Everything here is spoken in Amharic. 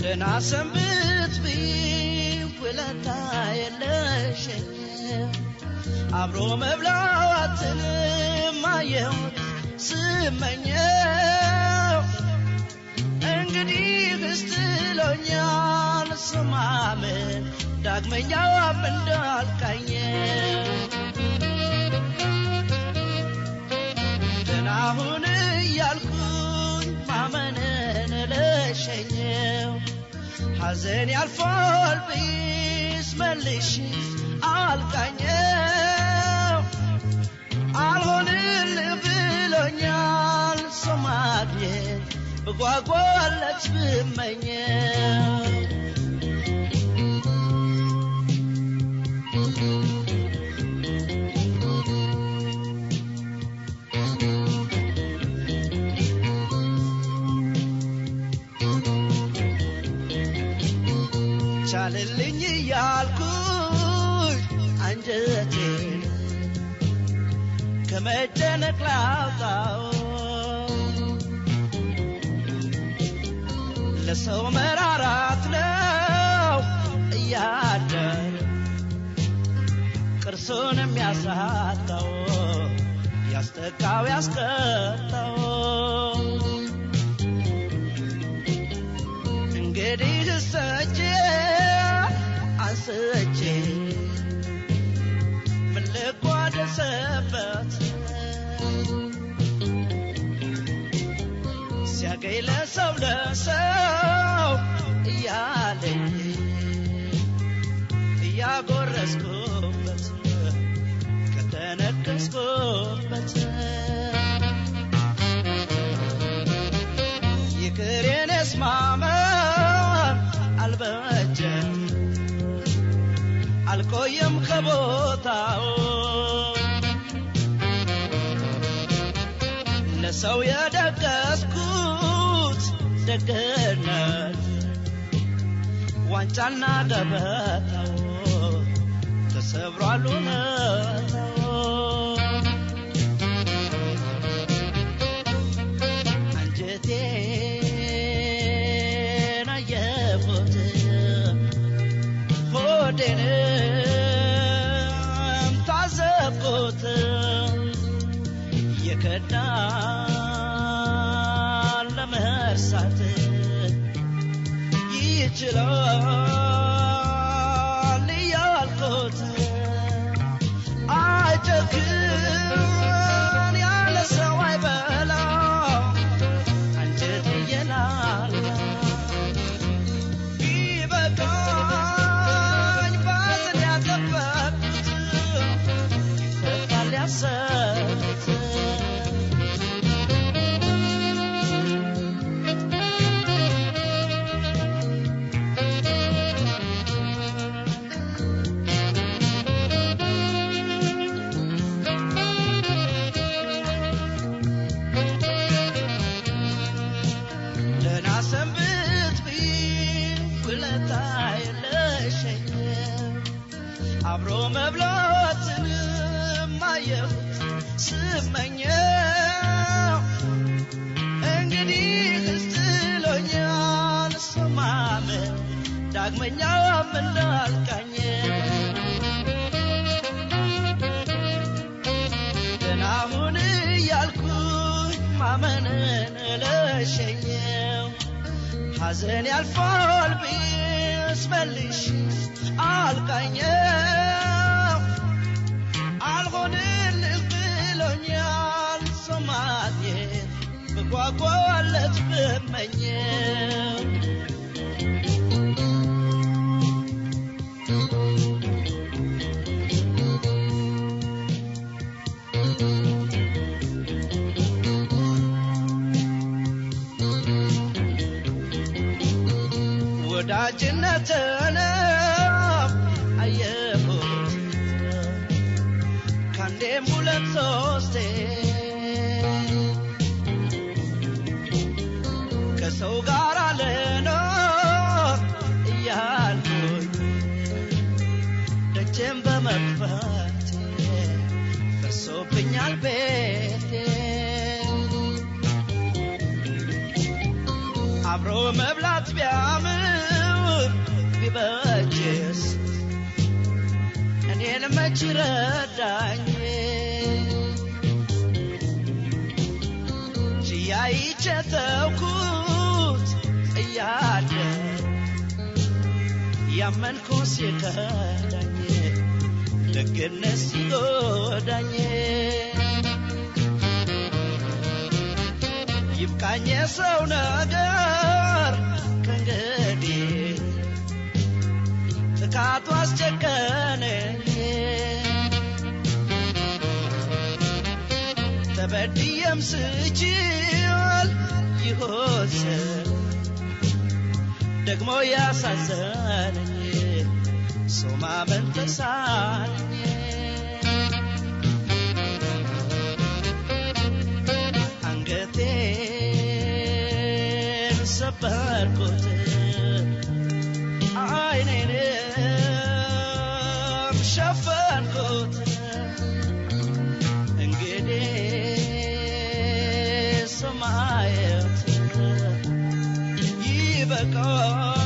ደህና ሰንብት ብኝ ውለታ የለሽኝ አብሮ መብላዋትንም አየሁት ስመኘው እንግዲህ ስትሎኛል ስማምን ዳግመኛም እንዳልቃኘው ደህና ሁን እያልኩኝ ማመንን ለሸኘው ሐዘን ያልፋል ብይስ መልሽ አልቃኘው አልሆንልህ ብሎኛል ሰው ማግኘት ብጓጓለት ብመኘው ቻልልኝ እያልኩኝ አንጀቴን ከመጨነቅ ላውጣው ለሰው መራራት ነው እያደር ቅርሱን የሚያሳጣው ያስተካው ያስቀጣው እንግዲህ እሰቼ አንስቼ ምን ልቋደስበት ሲያገኝ ለሰው ለሰው እያለኝ እያጎረስኩበት ከተነከስኩበት ይቅር የኔስ ማመን አልበጀም አልቆየም ከቦታው ለሰው የደገስኩት ደግነት ዋንጫና ገበታው ተሰብሯል እውነታው አንጀቴን አየሁት ሆዴንም ታዘብኩት የከዳን ለመርሳት ይችላል እያልኩት አይጨክን ያለ ሰው አይበላ አንጀት እየላላ ቢበቃኝ ባዝን ያጠበቅኩት ይፈታል ያሰብኩት ደህና ሰንብት ብኝ ውለታ የለሸኝ አብሮ መብላትንም አየሁት ስመኘው እንግዲህ ስትሎኛል ሰማምን ዳግመኛም እንዳልቃኘ ደህና ሁን እያልኩኝ ማመንን ለሸኘው ሐዘን ያልፋል ብስ መልሽ አልቃኘው አልሆንልህ ብሎኛል ሰው ማግኘት ብጓጓለት ብመኘው ወዳጅነትንም አየሁት ከአንዴም ሁለት ሶስቴ ከሰው ጋር ልኖር እያልኩኝ ደጀን በመክፈቴ ፈርሶብኛል ቤቴ አብሮ መብላት ቢያምር ቢበጅስ እኔን መች ረዳኝ ችያይቼ ተውኩት እያለ ያመንኩ ሲከዳኝ ደግነት ሲጎዳኝ ይብቃኝ የሰው ነገር ከእንግዲህ ጥቃቱ አስጨቀነኝ ተበድየም ስችል ይሆን ደግሞ ያሳዘነኝ ሰው ማመን ተሳነኝ አንገቴን ሰበርኩት አይኔንም ሸፈንኩት እንግዲህ ሰማየት ይበቃል